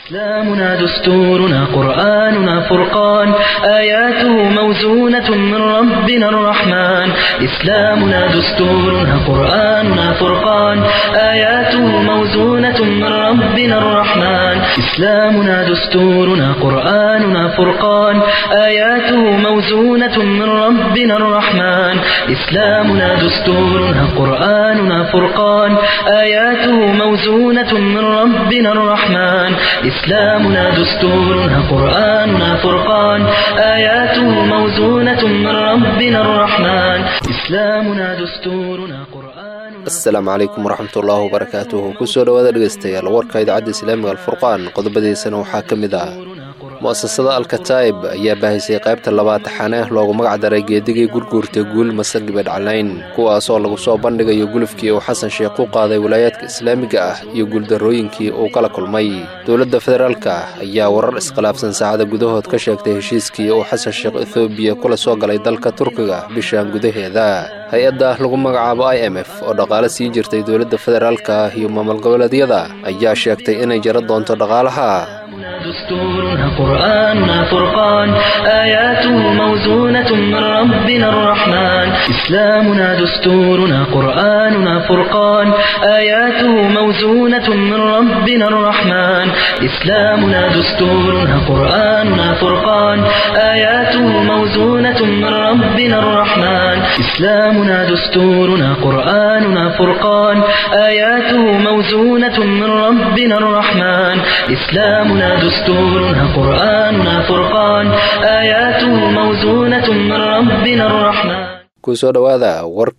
إسلامنا دستورنا قرآننا فرقان آياته موزونة من ربنا الرحمن إسلامنا دستورنا قرآننا فرقان آياته موزونة من ربنا الرحمن إسلامنا دستورنا قرآننا فرقان آياته موزونة من ربنا الرحمن إسلامنا دستورنا قرآننا فرقان آياته موزونة من ربنا الرحمن إسلامنا دستورنا قرآننا فرقان آياته موزونة من ربنا الرحمن إسلامنا دستورنا قرآننا asalaamu calaykum waraxmatullaahi wabarakaatuhu kusoo dhowaada dhegeystayaal warka idaacadda islaamiga alfurqaan qodobadiisana waxaa ka mid ah mu'asasada alkataa'ib ayaa baahisay qaybta labaad taxane loogu magac daray geedigii gurguurta guul masargiba dhaclayn kuwaasoo lagu soo bandhigayo gulufkii uu xasan sheekh u qaaday wilaayaadka islaamiga ah iyo guuldarrooyinkii uu kala kulmay dowladda federaalka ayaa warar iskhilaafsan saacada gudahood ka sheegtay heshiiskii uu xasan sheekh ethoobiya kula soo galay dalka turkiga bishan gudaheeda hay-adda lagu magacaabo i m f oo dhaqaale sii jirtay dowladda federaalka iyo maamul goboleedyada ayaa sheegtay inay jaro doonto dhaqaalaha دستورنا قرآننا فرقان آياته موزونة من ربنا الرحمن إسلامنا دستورنا قرآننا فرقان آياته موزونة من ربنا الرحمن إسلامنا دستورنا قرآننا فرقان آياته موزونة من ربنا الرحمن إسلامنا دستورنا قرآننا فرقان آياته موزونة من ربنا الرحمن إسلامنا دستورنا قرآننا فرقان آياته موزونة من ربنا الرحمن kusoo dhowaada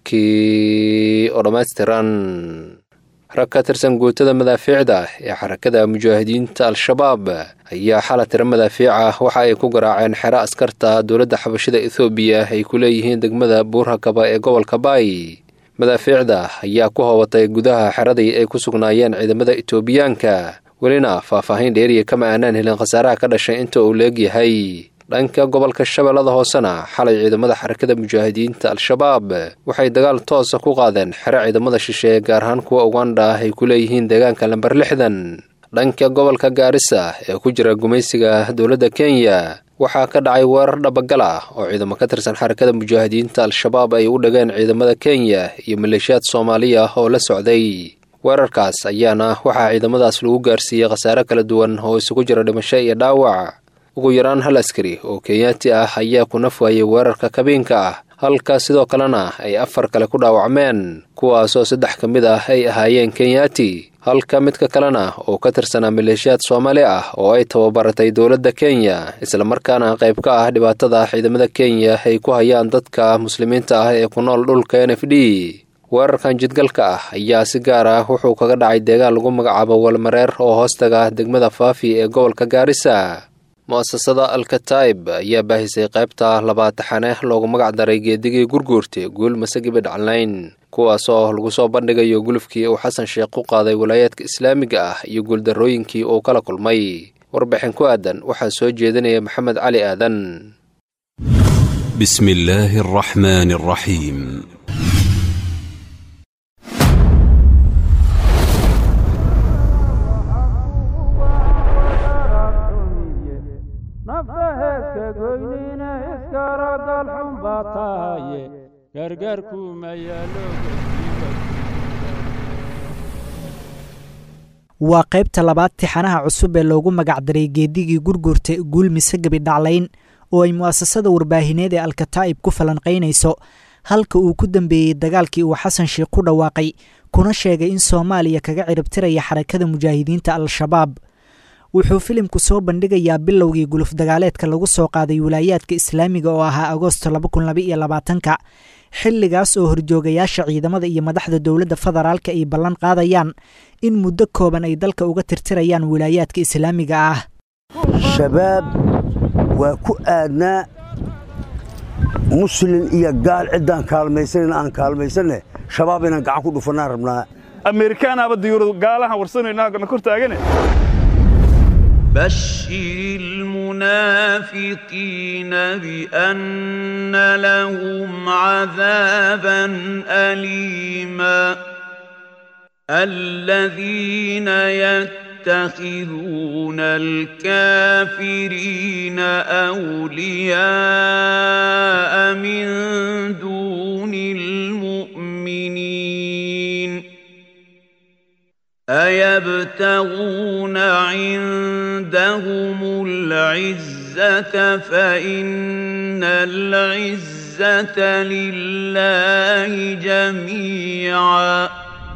warkii oo dhammaystiran rag ka tirsan guutada madaafiicda ee xarakada mujaahidiinta al-shabaab ayaa xala tiro madaafiic ah waxa ay ku garaaceen xero askarta dowladda xabashida ethoobiya ay ku leeyihiin degmada buurhakaba ee gobolka baay madaafiicda ayaa ku hoobatay gudaha xeradii ay ku sugnaayeen ciidamada etoobiyaanka welina faahfaahin dheeriya kama aanaan helin khasaaraha ka dhashay inta uu leegyahay dhanka gobolka shabeellada hoosena xalay ciidamada xarakada mujaahidiinta al-shabaab waxay dagaal toosa ku qaadeen xero ciidamada shisheeye gaar ahaan kuwa uganda ah ay ku leeyihiin deegaanka lamber lixdan dhanka gobolka gaarisa ee ku jira gumaysiga dowladda kenya waxaa ka dhacay weerar dhabagal ah oo ciidamo ka tirsan xarakada mujaahidiinta al-shabaab ay u dhageen ciidamada kenya iyo maleeshiyaad soomaaliya oo la socday weerarkaas ayaana waxaa ciidamadaas lagu gaarsiiyey khasaare kala duwan oo isugu jira dhimasho iyo dhaawac ugu yaraan hal askari oo kenyaati ah ayaa ku naf waayey weerarka kabiinka ah halka sidoo kalena ay afar kale ku dhaawacmeen kuwaasoo saddex ka mid ah ay ahaayeen kenyaati halka midka kalena oo ka tirsanaa maleeshiyaad soomaali ah oo ay tababaratay dowladda kenya islamarkaana qayb ka ah dhibaatada ciidamada kenya ay ku hayaan dadka muslimiinta ah ee ku nool dhulka n f d weerarkan jidgalka ah ayaa si gaar ah wuxuu kaga dhacay deegaan lagu magacaabo walmareer oo hoostaga degmada faafi ee gobolka gaarisa mu'asasada alkataa'ib ayaa baahisay qaybta labaad taxane loogu magac daray geedigii gurguurta guul masagiba dhaclayn kuwaasoo lagu soo bandhigayo gulufkii uu xasan sheekh u qaaday wilaayaadka islaamiga ah iyo guuldarrooyinkii uu kala kulmay warbixin ku aadan waxaa soo jeedinaya maxamed cali aadan بسم الله الرحمن الرحيم nafta heeska goynina iskaragal xun baa tahaye gargaarku mayaalo waa qaybta labaad tixanaha cusub ee loogu magacdaray geedigii gurgurta guul mise gebi dhaclayn oo ay mu'asasada warbaahineed ee alkataa'ib ku falanqaynayso halka uu ku dambeeyey dagaalkii uu xasan sheekh ku dhawaaqay kuna sheegay in soomaaliya kaga ciribtiraya xarakada mujaahidiinta al-shabaab wuxuu filimku soo bandhigayaa bilowgii guluf dagaaleedka lagu soo qaaday wilaayaadka islaamiga oo ahaa agoosto labakuniyoabaatanka xilligaas oo horjoogayaasha ciidamada iyo madaxda dowladda federaalka ay ballan qaadayaan in muddo kooban ay dalka uga tirtirayaan wilaayaadka islaamiga ah shabaab waa ku aadnaa muslin iyo gaal ciddaan kaalmaysanan aan kaalmaysanne shabaab inaan gacan ku dhufannaan rabnaa ameerikaanaaba diyuuradu gaalahan warsanayna na kor taagane بشر المنافقين بأن لهم عذابا أليما الذين يتخذون الكافرين أولياء من دون المؤمنين أيبتغون عندهم العزة فإن العزة لله جميعا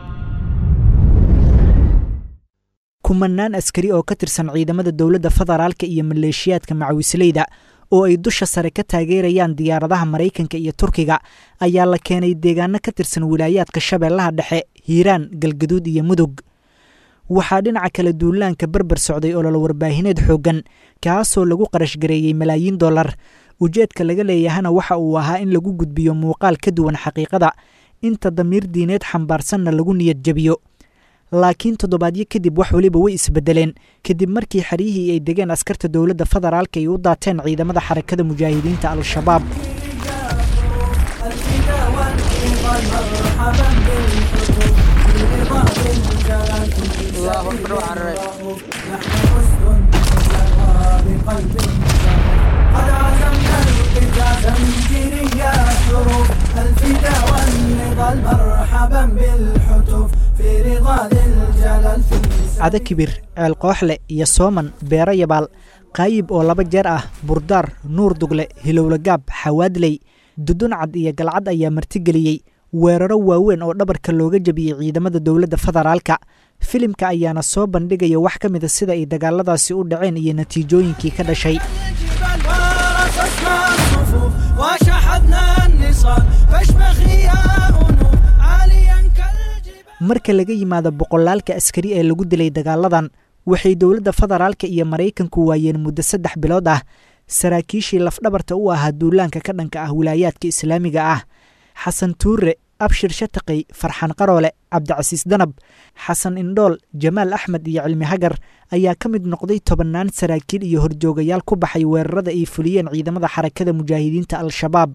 kumanaan askari oo ka tirsan ciidamada dowladda federaalka iyo maleeshiyaadka macawisleyda oo ay dusha sare ka taageerayaan diyaaradaha maraykanka iyo turkiga ayaa la keenay deegaano ka tirsan wilaayaadka shabeellaha dhexe hiiraan galgaduud iyo mudug waxaa dhinaca kale duulaanka berber socday ololo warbaahineed xooggan kaasoo lagu qarashgareeyey malaayiin dollar ujeedka laga leeyahana waxa uu ahaa in lagu gudbiyo muuqaal ka duwan xaqiiqada inta damiir diineed xambaarsanna lagu niyad jebiyo laakiin toddobaadyo kadib wax weliba way isbedeleen kadib markii xeryihii ay degeen askarta dowladda federaalka ay u daateen ciidamada xarakada mujaahidiinta al-shabaab cado kibir ceel kooxle iyo sooman beero yabaal qaayib oo laba jeer ah burdaar nuur dugle hilowlagaab xawaadley duduncad iyo galcad ayaa martigeliyey weeraro waaweyn oo dhabarka looga jebiyey ciidamada dowladda federaalka filimka ayaana soo bandhigaya wax ka mida sida ay dagaaladaasi u dhaceen iyo natiijooyinkii ka dhashay marka laga yimaado boqolaalka askari ee lagu dilay dagaaladan waxay dowladda federaalka iyo maraykanku waayeen muddo saddex bilood ah saraakiishii lafdhabarta u ahaa duulaanka ka dhanka ah wilaayaadka islaamiga ah xasan tuure abshir shataqey farxan qaroole cabdicasiis danab xasan indhool jamaal axmed iyo cilmi hagar ayaa ka mid noqday tobannaan saraakiil iyo horjoogayaal ku baxay weerarada ay fuliyeen ciidamada xarakada mujaahidiinta al-shabaab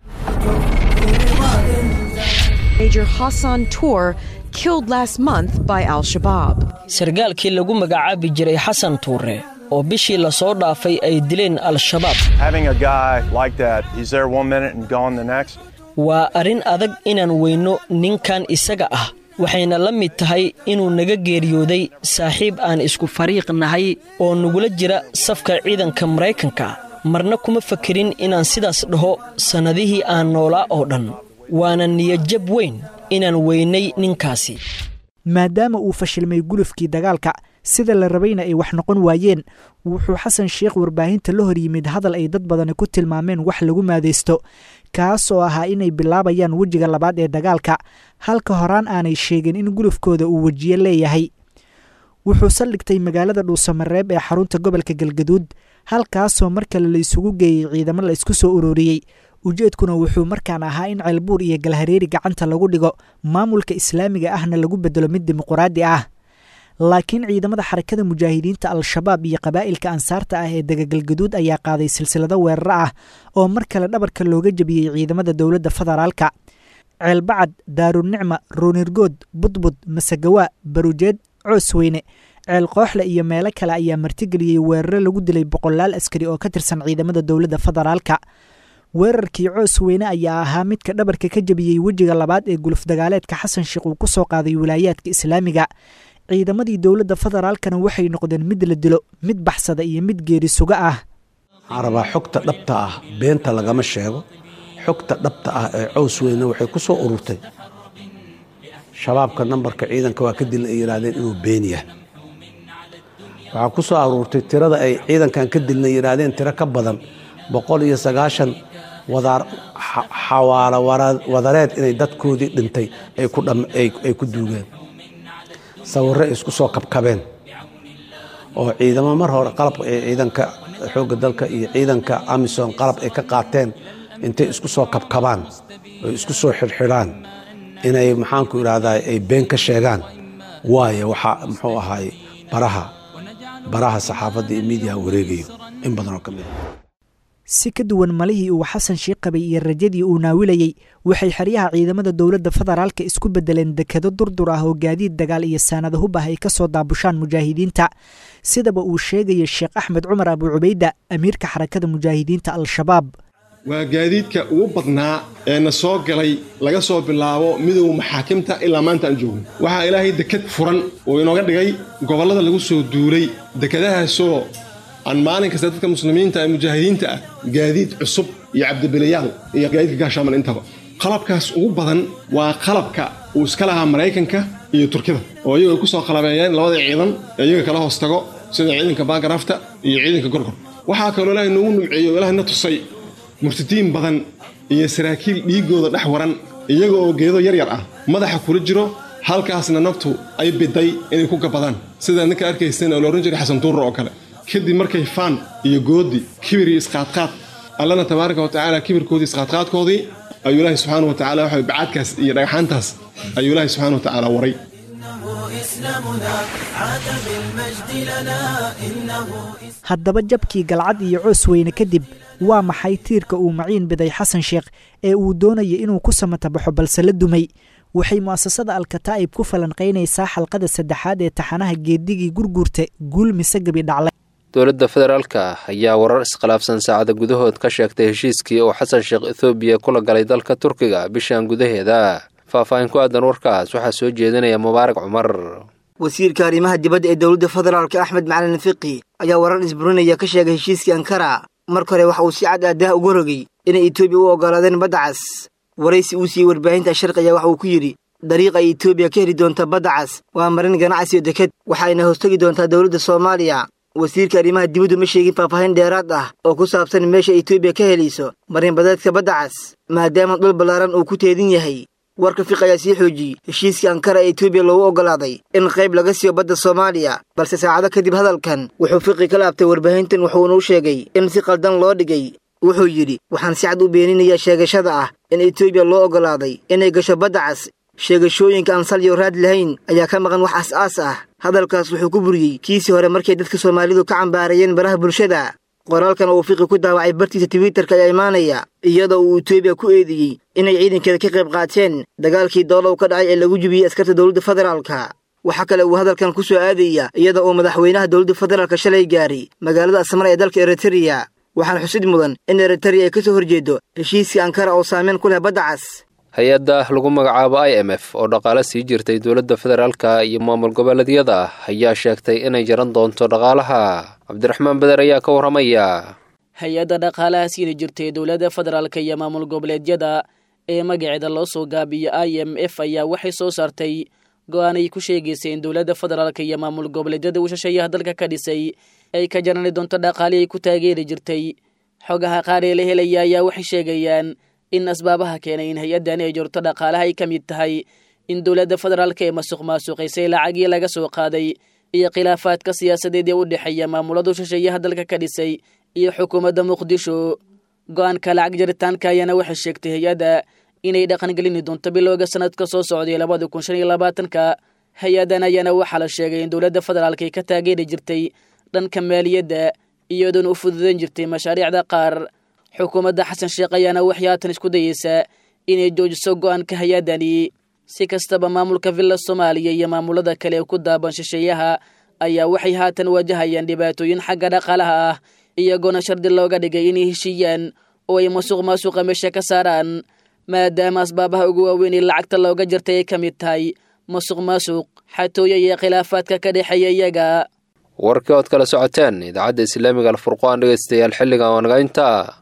Major Hassan Tour killed last month by Al Shabaab. sargaalkii lagu magacaabi jiray xasan tuure oo bishii la soo dhaafay ay dileen al-shabaab Having a guy like that, he's there one minute and gone the next. waa arrin adag inaan weyno ninkan isaga ah waxayna la mid tahay inuu naga geeriyooday saaxiib aan isku fariiq nahay oo nagula jira safka ciidanka maraykanka marna kuma fakerin inaan sidaas dhaho sannadihii aan noolaa oo dhan waana niyadjab weyn inaan weynay ninkaasi maadaama uu fashilmay gulufkii dagaalka sida la rabayna ay wax noqon waayeen wuxuu xasan sheikh warbaahinta la hor yimid hadal ay dad badani ku tilmaameen wax lagu maadaysto kaas oo ahaa inay bilaabayaan wejiga labaad ee dagaalka halka horaan aanay sheegin in gulufkooda uu wejiye leeyahay wuxuu saldhigtay magaalada dhuusamareeb ee xarunta gobolka galgaduud halkaasoo mar kale la isugu geeyey ciidamo la isku soo ururiyey ujeedkuna wuxuu markaan ahaa in ceelbuur iyo galhareeri gacanta lagu dhigo maamulka islaamiga ahna lagu bedelo mid dimuquraadi ah laakiin ciidamada xarakada mujaahidiinta al-shabaab iyo qabaa'ilka ansaarta ah ee degagalgaduud ayaa qaaday silsilado weeraro ah oo mar kale dhabarka looga jebiyey ciidamada dowladda federaalka ceelbacad daarunicma ruunirgood budbud masagawaa barujeed coosweyne ceel kooxle iyo meelo kale ayaa martigeliyey weeraro lagu dilay boqolaal askari oo ka tirsan ciidamada dowladda federaalka weerarkii coos weyne ayaa ahaa midka dhabarka ka jebiyey wejiga labaad ee guluf dagaaleedka xasan sheekh uu ku soo qaaday wilaayaadka islaamiga ciidamadii dowladda federaalkana waxay noqdeen mid la dilo mid baxsada iyo mid geeri suga ah waxaan rabaa xogta dhabta ah beenta lagama sheego xogta dhabta ah ee cows weyne waxay ku soo ururtay shabaabka nambarka ciidanka waa ka dilna ay yidhaahdeen inuu been yahay waxaa ku soo aruurtay tirada ay ciidankan ka dilna yidhaahdeen tiro ka badan boqol iyo sagaashan wadaar xawaalo wadareed inay dadkoodii dhintay ay ku duugeen sawirro ay isku soo kabkabeen oo ciidamo mar hore qalabka ee ciidanka xoogga dalka iyo ciidanka amisom qalab ay ka qaateen intay isku soo kabkabaan oy isku soo xidhxidhaan inay maxaanku idhaahdaa ay been ka sheegaan waayo waxaa muxuu ahaay baraha baraha saxaafadda iyo miidiyaha wareegayo in badan oo ka mid a si ka duwan malihii uu xasan sheikh qabay iyo rajadii uu naawilayey waxay xeryaha ciidamada dowladda federaalka isku beddeleen dekado durdur ah oo gaadiid dagaal iyo saanada hub ah ay ka soo daabushaan mujaahidiinta sidaba uu sheegaya sheekh axmed cumar abu cubayda amiirka xarakada mujaahidiinta al-shabaab waa gaadiidka ugu badnaa ee na soo galay laga soo bilaabo midowga maxaakimta ilaa maanta aan joogno waxaa ilaahay dekad furan oo inooga dhigay gobollada lagu soo duulay dekadahaasoo aan maalin kasta dadka muslimiinta ee mujaahidiinta ah gaadiid cusub iyo cabdibilayaal iyo gaadiidka gaashaaman intaba qalabkaas ugu badan waa qalabka uu iska lahaa maraykanka iyo turkida oo iyagu ay ku soo qalabeeyeen labada ciidan ee iyaga kala hoos tago sida ciidanka baagaraafta iyo ciidanka gorgor waxaa kaloo ilaahay noogu numceeyo o ilaahay na tusay murtadiin badan iyo saraakiil dhiiggooda dhex waran iyaga oo geedo yaryar ah madaxa kula jiro halkaasna naftu ay biday inay ku gabadaan sida ninka arkaysan oo la odhan jiray xasan duurra oo kale kadib markay faan iyo goodi kibir iyo isqaadqaad allana tabaaraka wa tacaala kibirkoodii isqaadqaadkoodii ayuu ilaahay subxaana wa tacala waxa bacaadkaas iyo dhagxaantaas ayuu ilaahay subxaana wa tacaala waray haddaba jabkii galcad iyo coos weyne kadib waa maxay tiirka uu maciin biday xasan sheekh ee uu doonaya inuu ku samatabaxo balse la dumay waxay mu'asasada alkataa'ib ku falanqaynaysaa xalqada saddexaad ee taxanaha geedigii gurguurta guul mise gebi dhaclay dowladda federaalka ayaa warar iskhilaafsan saacada gudahood ka sheegtay heshiiskii uu xasan sheekh ethoobiya kula galay dalka turkiga bishan gudaheeda faahfaahin ku aadan warkaas waxaa soo jeedinaya mubaarak cumar wasiirka arrimaha dibadda ee dowladda federaalka axmed macalin fiqi ayaa warar isburinaya ka sheegay heshiiskii ankara marka hore waxa uu si cad aadaha uga rogay inay etoobiya u oggolaadeen badda cas waraysi uu siiyey warbaahinta sharqiga waxa uu ku yidhi dariiqa ay etoobiya ka heli doonta badda cas waa marin ganacsi iyo deked waxayna hoostegi doontaa dowladda soomaaliya wasiirka arrimaha dibaddu ma sheegin faahfaahin dheeraad ah oo ku saabsan meesha etoobiya ka helayso marinbadeedka badda cas maadaama dhul ballaaran uu ku teedin yahay warka fiq ayaa sii xoojiyey heshiiskii ankara ee etoobiya loogu oggolaaday in qayb laga siiyo badda soomaaliya balse saacado kadib hadalkan wuxuu fiqi ka laabtay warbaahintan wuxuuna u sheegay in si qaldan loo dhigay wuxuu yidhi waxaan si cad u beeninayaa sheegashada ah in etoobiya loo oggolaaday inay gasho badda cas sheegashooyinka aan salyo raad lahayn ayaa ka maqan wax as-aas ah hadalkaas wuxuu ku buriyey kiisii hore markay dadka soomaalidu ka cambaarayeen baraha bulshada qoraalkan uu fiqi ku daawacay bartiisa twitterka ayaa imaanaya iyadoo uu etoobiya ku eedeeyey inay ciidankeeda ka qayb qaateen dagaalkii doolow ka dhacay ee lagu jibiyey askarta dowladda federaalka waxaa kale uu hadalkan ku soo aadaya iyada oo madaxweynaha dowladda federaalka shalay gaaray magaalada asmara ee dalka eritreya waxaana xusid mudan in eritreya ay ka soo horjeedo heshiiskii ankara oo saameyn ku leh badda cas hay-adda lagu magacaabo i m f oo dhaqaale sii jirtay dowladda federaalka iyo maamul goboleedyada ayaa sheegtay inay jaran doonto dhaqaalaha cabdiraxmaan beder ayaa ka warramaya hay-adda dhaqaalaha siini jirtay dowladda federaalka iyo maamul goboleedyada ee magaceeda loo soo gaabiyo i m f ayaa waxay soo saartay go-aan ay ku sheegaysay in dowladda federaalka iyo maamul goboleedyada uu shisheeyaha dalka ka dhisay ay ka jarani doonto dhaqaali ay ku taageeri jirtay xogaha qaar ee la helaya ayaa waxay sheegayaan in asbaabaha keenay in hay-addani ay jorto dhaqaalaha ay ka mid tahay in dowladda federaalka ee masuq maasuqaysay lacagii laga soo qaaday iyo khilaafaadka siyaasadeed ee u dhexeeya maamuladu shisheeyaha dalka ka dhisay iyo xukuumadda muqdisho go-aanka lacag jaritaanka ayaana waxay sheegtay hay-adda inay dhaqangelini doonto bilowga sanadka soo socday labada kun shan iyo labaatanka hay-addan ayaana waxaa la sheegay in dowladda federaalka ay ka taageeri jirtay dhanka maaliyadda iyadoona u fududan jirtay mashaariicda qaar xukuumadda xasan sheekh ayaana waxay haatan isku dayeysaa inay joojiso go-aanka hay-addani si kastaba maamulka villa soomaaliya iyo maamulada kale ee ku daaban shisheeyaha ayaa waxay haatan wajahayaan dhibaatooyin xagga dhaqaalaha ah iyagoona shardi looga dhigay inay heshiiyaan oo ay masuq maasuqa meesha ka saaraan maadaama asbaabaha ugu waaweyn ee lacagta looga jartay ay ka mid tahay masuq maasuq xatooyo iyo khilaafaadka ka dhexeeya iyaga warkii ood kala socoteen idaacadda islaamiga alfurqaan dhegeystayaal xilligan waa naga intaa